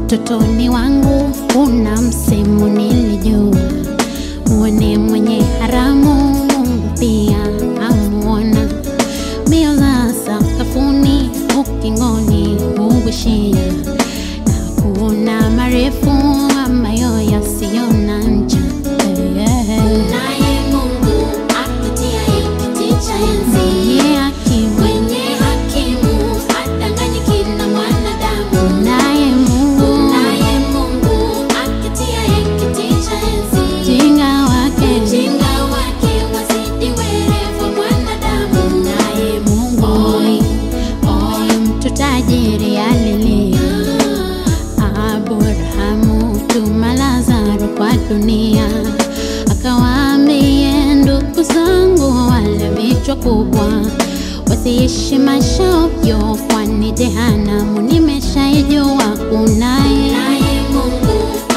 Utotoni wangu kuna msemo nilijua, muone mwenye haramu Mungu pia amuona. Mbio za sakafuni ukingoni huishia, na kuna marefu ambayo yasiyo na ncha. Yeah. Naye Mungu aketiaye kiti cha enzi, Mwenye hakimu, mwenye hakimu hadanganyiki na mwanadamu. naye Mungu Naye Mungu aketiaye kiti cha enzi, jinga wake ujinga wake wazidi werevu wa mwanadamu. naye Mungu Oi, Oi, mtu tajiri alilia, Abrahamu tuma Lazaro kwa dunia, akawaambie ndugu zangu wale vichwa kubwa wasiishi maisha ovyo, kwani jehanamu nimeshaijua kunaye naye Mungu